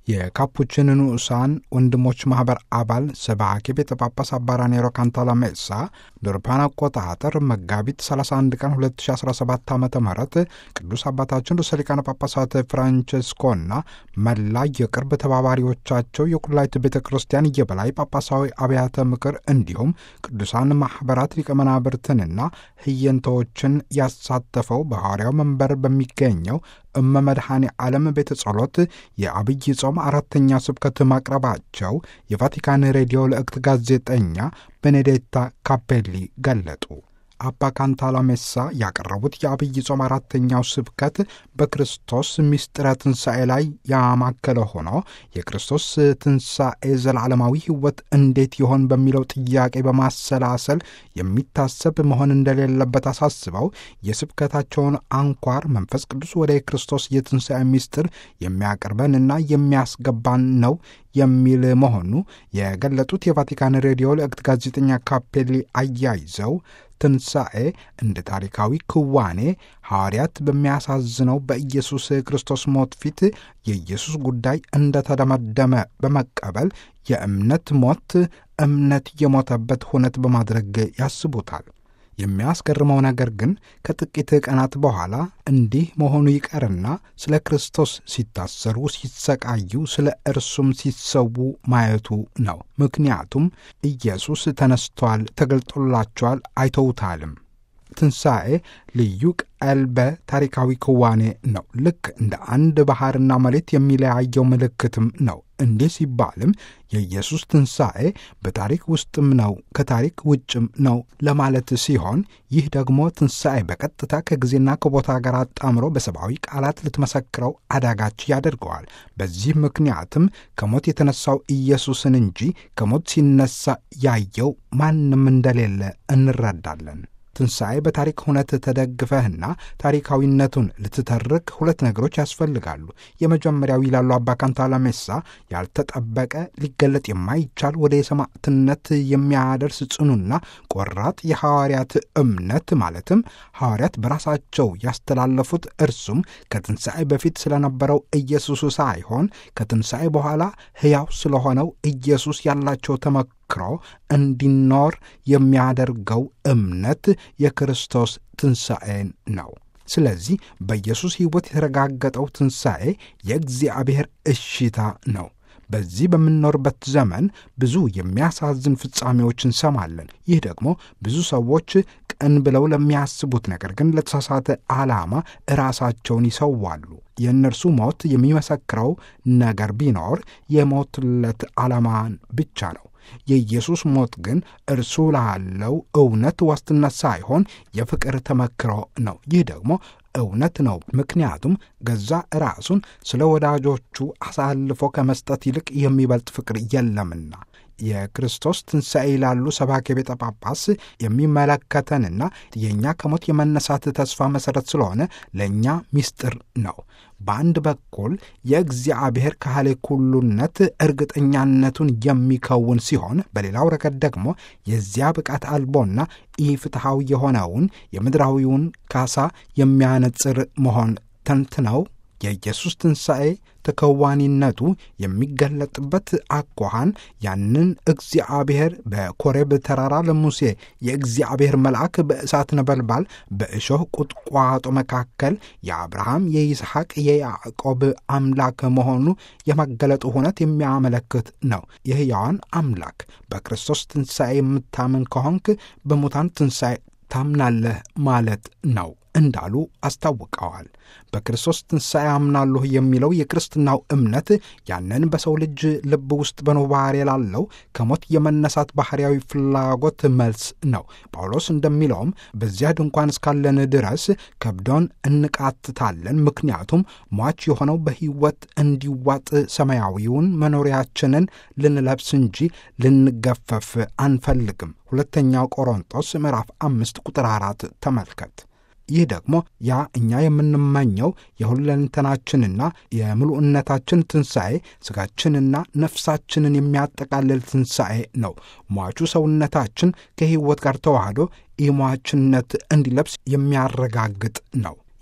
የካፑችን ንዑሳን ወንድሞች ማኅበር አባል ሰባኪ ቤተ ጳጳስ አባ ራኔሮ ካንታላሜሳ በአውሮፓውያን አቆጣጠር መጋቢት 31 ቀን 2017 ዓ ም ቅዱስ አባታችን ርዕሰ ሊቃነ ጳጳሳት ፍራንቸስኮና መላ የቅርብ ተባባሪዎቻቸው የኩላይት ቤተ ክርስቲያን የበላይ ጳጳሳዊ አብያተ ምክር እንዲሁም ቅዱሳን ማኅበራት ሊቀ መናብርትንና ህየንተዎችን ያሳተፈው በሐዋርያው መንበር በሚገኘው እመ መድኃኔ ዓለም ቤተ ጸሎት የአብይ ጾም አራተኛ ስብከት ማቅረባቸው የቫቲካን ሬዲዮ ለእክት ጋዜጠኛ ቤኔዴታ ካፔሊ ገለጡ። አባ ካንታላሜሳ ያቀረቡት የአብይ ጾም አራተኛው ስብከት በክርስቶስ ምስጢረ ትንሣኤ ላይ ያማከለ ሆኖ የክርስቶስ ትንሣኤ ዘላለማዊ ሕይወት እንዴት ይሆን በሚለው ጥያቄ በማሰላሰል የሚታሰብ መሆን እንደሌለበት አሳስበው የስብከታቸውን አንኳር መንፈስ ቅዱስ ወደ ክርስቶስ የትንሣኤ ምስጢር የሚያቀርበንና የሚያስገባን ነው የሚል መሆኑ የገለጡት የቫቲካን ሬዲዮ ለእክት ጋዜጠኛ ካፔሊ አያይዘው ትንሣኤ እንደ ታሪካዊ ክዋኔ ሐዋርያት በሚያሳዝነው በኢየሱስ ክርስቶስ ሞት ፊት የኢየሱስ ጉዳይ እንደተደመደመ በመቀበል የእምነት ሞት እምነት የሞተበት ሁነት በማድረግ ያስቡታል። የሚያስገርመው ነገር ግን ከጥቂት ቀናት በኋላ እንዲህ መሆኑ ይቀርና ስለ ክርስቶስ ሲታሰሩ፣ ሲሰቃዩ፣ ስለ እርሱም ሲሰዉ ማየቱ ነው። ምክንያቱም ኢየሱስ ተነስቷል፣ ተገልጦላቸዋል፣ አይተውታልም። ትንሣኤ ልዩ ቀልበ ታሪካዊ ክዋኔ ነው። ልክ እንደ አንድ ባሕርና መሬት የሚለያየው ምልክትም ነው። እንዲህ ሲባልም የኢየሱስ ትንሣኤ በታሪክ ውስጥም ነው ከታሪክ ውጭም ነው ለማለት ሲሆን፣ ይህ ደግሞ ትንሣኤ በቀጥታ ከጊዜና ከቦታ ጋር አጣምሮ በሰብአዊ ቃላት ልትመሰክረው አዳጋች ያደርገዋል። በዚህ ምክንያትም ከሞት የተነሳው ኢየሱስን እንጂ ከሞት ሲነሳ ያየው ማንም እንደሌለ እንረዳለን። ትንሣኤ በታሪክ ሁነት ተደግፈህና ታሪካዊነቱን ልትተርክ ሁለት ነገሮች ያስፈልጋሉ። የመጀመሪያው ይላሉ አባ ካንታላሜሳ ያልተጠበቀ ሊገለጥ የማይቻል ወደ የሰማዕትነት የሚያደርስ ጽኑና ቆራጥ የሐዋርያት እምነት ማለትም ሐዋርያት በራሳቸው ያስተላለፉት እርሱም ከትንሣኤ በፊት ስለነበረው ኢየሱስ ሳይሆን ከትንሣኤ በኋላ ሕያው ስለሆነው ኢየሱስ ያላቸው ተመ ክሮ እንዲኖር የሚያደርገው እምነት የክርስቶስ ትንሣኤን ነው። ስለዚህ በኢየሱስ ሕይወት የተረጋገጠው ትንሣኤ የእግዚአብሔር እሽታ ነው። በዚህ በምንኖርበት ዘመን ብዙ የሚያሳዝን ፍጻሜዎች እንሰማለን። ይህ ደግሞ ብዙ ሰዎች ቅን ብለው ለሚያስቡት ነገር ግን ለተሳሳተ ዓላማ ራሳቸውን ይሰዋሉ። የእነርሱ ሞት የሚመሰክረው ነገር ቢኖር የሞትለት ዓላማን ብቻ ነው። የኢየሱስ ሞት ግን እርሱ ላለው እውነት ዋስትና ሳይሆን የፍቅር ተመክሮ ነው። ይህ ደግሞ እውነት ነው። ምክንያቱም ገዛ ራሱን ስለ ወዳጆቹ አሳልፎ ከመስጠት ይልቅ የሚበልጥ ፍቅር የለምና። የክርስቶስ ትንሣኤ ይላሉ ሰባኬ ቤተ ጳጳስ የሚመለከተንና የእኛ ከሞት የመነሳት ተስፋ መሠረት ስለሆነ ለእኛ ምስጢር ነው። በአንድ በኩል የእግዚአብሔር ካህሌ ኩሉነት እርግጠኛነቱን የሚከውን ሲሆን፣ በሌላው ረገድ ደግሞ የዚያ ብቃት አልቦና ኢፍትሐዊ የሆነውን የምድራዊውን ካሳ የሚያነጽር መሆን ተንትነው የኢየሱስ ትንሣኤ ተከዋኒነቱ የሚገለጥበት አኳኋን ያንን እግዚአብሔር በኮሬብ ተራራ ለሙሴ የእግዚአብሔር መልአክ በእሳት ነበልባል በእሾህ ቁጥቋጦ መካከል የአብርሃም የይስሐቅ የያዕቆብ አምላክ መሆኑ የመገለጡ ሁነት የሚያመለክት ነው። የሕያዋን አምላክ በክርስቶስ ትንሣኤ የምታምን ከሆንክ በሙታን ትንሣኤ ታምናለህ ማለት ነው እንዳሉ አስታውቀዋል። በክርስቶስ ትንሣኤ አምናለሁ የሚለው የክርስትናው እምነት ያንን በሰው ልጅ ልብ ውስጥ በኖባሬ ላለው ከሞት የመነሳት ባሕርያዊ ፍላጎት መልስ ነው። ጳውሎስ እንደሚለውም በዚያ ድንኳን እስካለን ድረስ ከብዶን እንቃትታለን፣ ምክንያቱም ሟች የሆነው በሕይወት እንዲዋጥ ሰማያዊውን መኖሪያችንን ልንለብስ እንጂ ልንገፈፍ አንፈልግም። ሁለተኛው ቆሮንጦስ ምዕራፍ አምስት ቁጥር አራት ተመልከት። ይህ ደግሞ ያ እኛ የምንመኘው የሁለንተናችንና የምሉዕነታችን ትንሣኤ ሥጋችንና ነፍሳችንን የሚያጠቃልል ትንሣኤ ነው። ሟቹ ሰውነታችን ከሕይወት ጋር ተዋህዶ ኢሟችነት እንዲለብስ የሚያረጋግጥ ነው።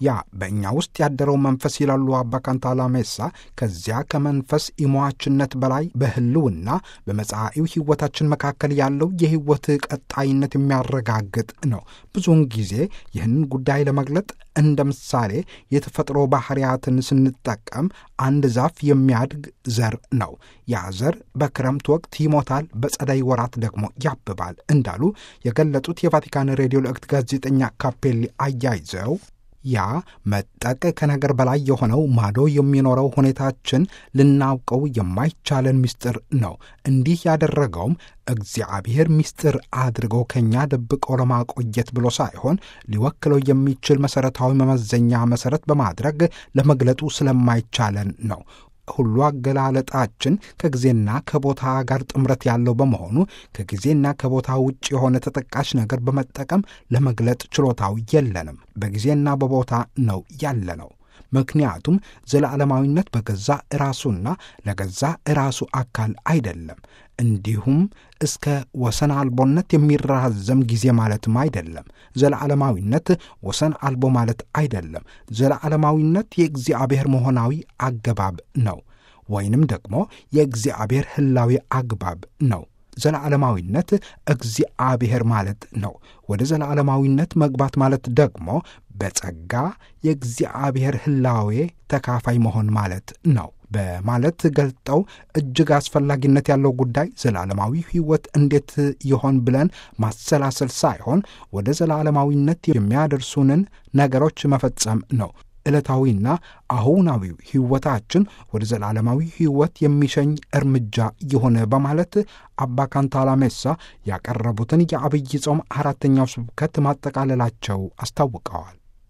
ያ በእኛ ውስጥ ያደረው መንፈስ ይላሉ አባ ካንታላሜሳ ከዚያ ከመንፈስ ኢሟችነት በላይ በህልውና በመጻኢው ሕይወታችን መካከል ያለው የሕይወት ቀጣይነት የሚያረጋግጥ ነው። ብዙውን ጊዜ ይህንን ጉዳይ ለመግለጥ እንደ ምሳሌ የተፈጥሮ ባህሪያትን ስንጠቀም አንድ ዛፍ የሚያድግ ዘር ነው። ያ ዘር በክረምት ወቅት ይሞታል፣ በጸደይ ወራት ደግሞ ያብባል እንዳሉ የገለጹት የቫቲካን ሬዲዮ ልዕክት ጋዜጠኛ ካፔሊ አያይዘው ያ መጠቅ ከነገር በላይ የሆነው ማዶ የሚኖረው ሁኔታችን ልናውቀው የማይቻለን ምስጢር ነው። እንዲህ ያደረገውም እግዚአብሔር ምስጢር አድርጎ ከእኛ ደብቆ ለማቆየት ብሎ ሳይሆን ሊወክለው የሚችል መሠረታዊ መመዘኛ መሠረት በማድረግ ለመግለጡ ስለማይቻለን ነው። ሁሉ አገላለጣችን ከጊዜና ከቦታ ጋር ጥምረት ያለው በመሆኑ ከጊዜና ከቦታ ውጭ የሆነ ተጠቃሽ ነገር በመጠቀም ለመግለጥ ችሎታው የለንም። በጊዜና በቦታ ነው ያለነው። ምክንያቱም ዘላለማዊነት በገዛ ራሱና ለገዛ ራሱ አካል አይደለም። እንዲሁም እስከ ወሰን አልቦነት የሚራዘም ጊዜ ማለትም አይደለም። ዘለዓለማዊነት ወሰን አልቦ ማለት አይደለም። ዘለዓለማዊነት የእግዚአብሔር መሆናዊ አገባብ ነው፣ ወይንም ደግሞ የእግዚአብሔር ሕላዊ አግባብ ነው። ዘለዓለማዊነት እግዚአብሔር ማለት ነው። ወደ ዘለዓለማዊነት መግባት ማለት ደግሞ በጸጋ የእግዚአብሔር ሕላዌ ተካፋይ መሆን ማለት ነው በማለት ገልጠው እጅግ አስፈላጊነት ያለው ጉዳይ ዘላለማዊ ሕይወት እንዴት ይሆን ብለን ማሰላሰል ሳይሆን ወደ ዘላለማዊነት የሚያደርሱንን ነገሮች መፈጸም ነው። ዕለታዊና አሁናዊው ሕይወታችን ወደ ዘላለማዊ ሕይወት የሚሸኝ እርምጃ የሆነ በማለት አባ ካንታላሜሳ ያቀረቡትን የአብይ ጾም አራተኛው ስብከት ማጠቃለላቸው አስታውቀዋል።